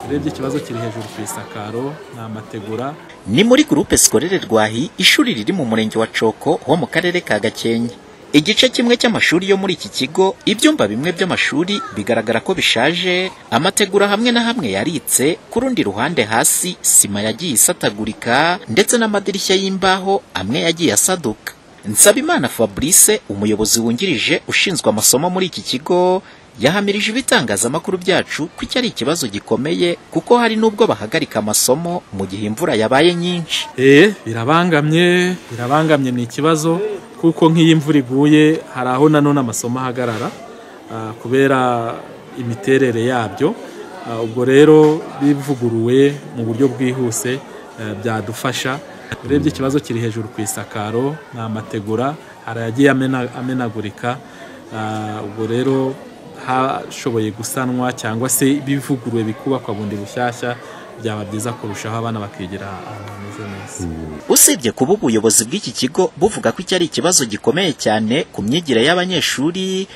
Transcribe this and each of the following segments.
urebye ikibazo kiri hejuru ku isakaro ni amategura ni muri gurupe sikorere Rwahi ishuri riri mu murenge wa Coko ho mu karere ka Gakenke igice kimwe cy'amashuri yo muri iki kigo ibyumba bimwe by'amashuri bigaragara ko bishaje amategura hamwe na hamwe yaritse ku rundi ruhande hasi sima yagiye isatagurika ndetse n'amadirishya y'imbaho amwe yagiye asaduka Nsabimana Fabrice umuyobozi wungirije ushinzwe amasomo muri iki kigo yahamirije ibitangazamakuru byacu ko iki ari ikibazo gikomeye kuko hari n'ubwo bahagarika amasomo mu gihe imvura yabaye nyinshi eee birabangamye birabangamye ni ikibazo kuko nk'iyo imvura iguye hari aho nanone amasomo ahagarara ah, kubera imiterere yabyo Ah, ubwo rero bivuguruwe mu buryo bwihuse eh, byadufasha urebye ikibazo kiri hejuru ku isakaro ni amategura hari ayagiye amena- amenagurika Ah, ubwo rero hashoboye gusanwa cyangwa se bivuguruwe bikubakwa bundi bushyashya byaba byiza kurushaho abana bakigira ahantu hameze neza usibye kuba ubuyobozi bw'iki kigo buvuga ko iki ari ikibazo gikomeye cyane ku myigire y'abanyeshuri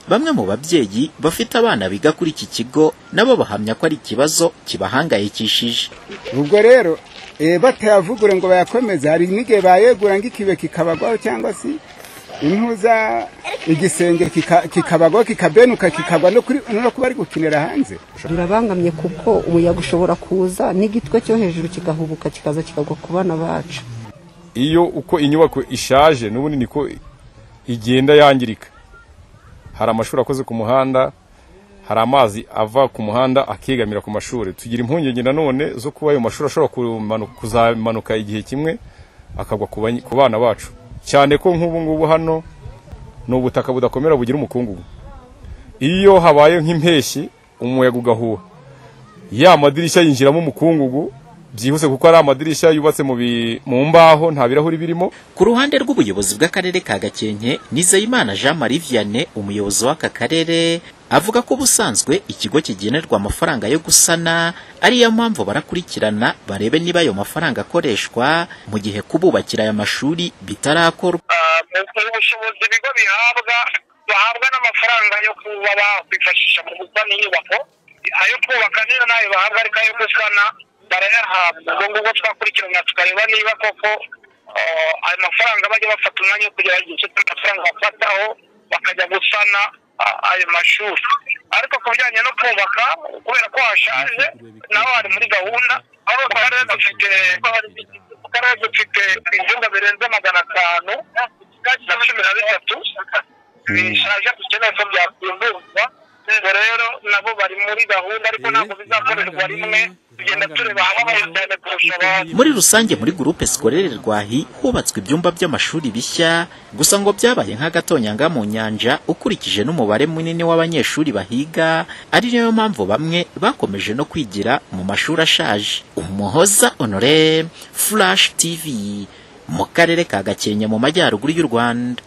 bamwe mu babyeyi bafite abana biga kuri iki kigo nabo bahamya ko ari ikibazo kibahangayikishije ubwo rero eh, batayavugure ngo bayakomeze hari n'igihe bayegura nk'ikibe kikabagwaho cyangwa se impuza igisenge kika- kikabagwaho kikabenuka kikagwa no kuri no kuba ari gukinira hanze birabangamye kuko umuyaga ushobora kuza n'igitwe cyo hejuru kigahubuka kikaza kikagwa ku bana bacu iyo uko inyubako ishaje n'ubundi niko igenda yangirika hari amashuri akoze ku muhanda hari amazi ava ku muhanda akigamira ku mashuri tugira impungenge nanone zo kuba ayo mashuri ashobora kumanu- kuzamanuka igihe kimwe akagwa ku bany- ku bana bacu cyane ko nk'ubu ngubu hano ni ubutaka budakomera bugira umukungugu iyo habaye nk'impeshyi umuyaga ugahuha ya madirishya yinjiramo umukungugu byihuse kuko ari amadirishya yubatse mu bi- mu mbaho nta birahuri birimo ku ruhande rw'ubuyobozi bw'akarere ka gakenke nizeyimana jean marie vianney umuyobozi w'aka karere avuga ko ubusanzwe ikigo kigenerwa amafaranga yo gusana ariyo mpamvu barakurikirana barebe niba ayo mafaranga akoreshwa mu gihe kububakira aya mashuri bitarakorwa mu bushobozi ibigo bihabwa bahabwa n'amafaranga yo kuba bakwifashisha mu gusana inyubako ayo kubaka neza n'ayo bahabwa ariko ayo gusana barayahabwa ubwo ngubwo twakurikirana tukareba niba koko eh, ayo mafaranga bajya bafata umwanya wo kugerageza icyo amafaranga bafataho bakajya gusana ah, ayo mashuri ariko ku bijyanye no kubaka kubera ko hashaje naho hari muri gahunda aho mu karere dufite mu karere dufite ibyumba birenze magana atanu na cumi na bitatu bishaje dukeneye ko byakumburwa ubwo rero nabo bari muri gahunda ariko ntabwo bizakorerwa rimwe tugenda tureba ababaye cyane kurusha abandi muri rusange muri gurupe sikorere rwahi hubatswe ibyumba by'amashuri bishya gusa ngo byabaye nk'agatonyanga mu nyanja ukurikije n'umubare munini w'abanyeshuri bahiga ari nayo mpamvu bamwe bakomeje no kwigira mu mashuri ashaje umuhoza honore flash tv mu karere ka gakenke mu majyaruguru y'u rwanda